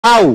au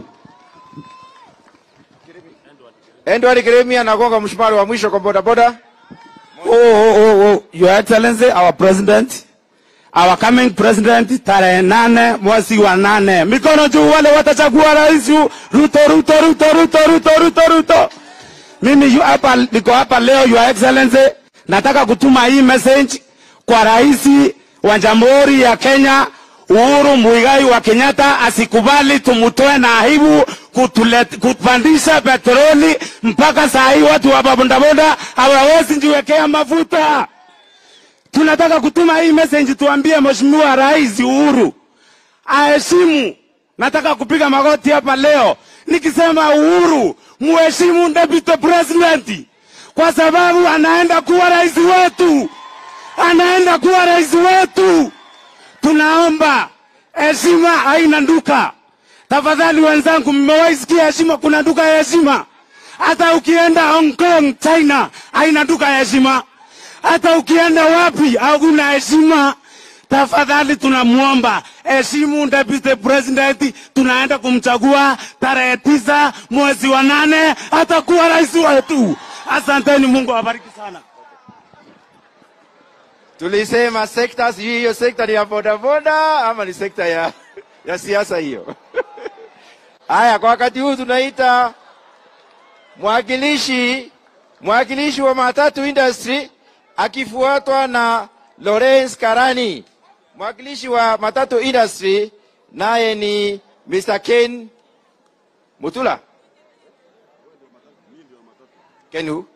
Edward Kiremi anagonga mshumari wa mwisho kwa bodaboda. oh, oh, oh, oh. Your Excellency, our president, our coming president, tarehe nane mwezi wa nane. Mikono juu wale watachagua rais yu- Ruto, Ruto, Ruto, Ruto, Ruto, Ruto, Ruto. Mimi yu hapa, niko hapa leo, Your Excellency, nataka kutuma hii message kwa rais wa Jamhuri ya Kenya Uhuru Muigai wa Kenyatta asikubali tumutoe na aibu kutulet, kupandisha petroli mpaka saa hii watu wa bodaboda hawawezi njiwekea mafuta. Tunataka kutuma hii message tuambie Mheshimiwa Rais Uhuru aheshimu. Nataka kupiga magoti hapa leo nikisema Uhuru, muheshimu deputy president kwa sababu anaenda kuwa rais wetu, anaenda kuwa rais wetu. Tunaomba heshima haina nduka. Tafadhali wenzangu, mmewahi sikia heshima? Kuna nduka ya heshima? Hata ukienda Hong Kong, China, haina nduka ya heshima. Hata ukienda wapi, hakuna heshima. Tafadhali tunamwomba heshimu deputy president, tunaenda kumchagua tarehe tisa mwezi wa nane, atakuwa rais wetu. Asanteni, Mungu awabariki sana. Tulisema sekta, sijui hiyo sekta ni ya bodaboda ama ni sekta ya, ya siasa hiyo. Haya, kwa wakati huu tunaita mwakilishi mwakilishi wa matatu industry akifuatwa na Lawrence Karani. Mwakilishi wa matatu industry naye ni Mr. Ken Mutula. Ken who?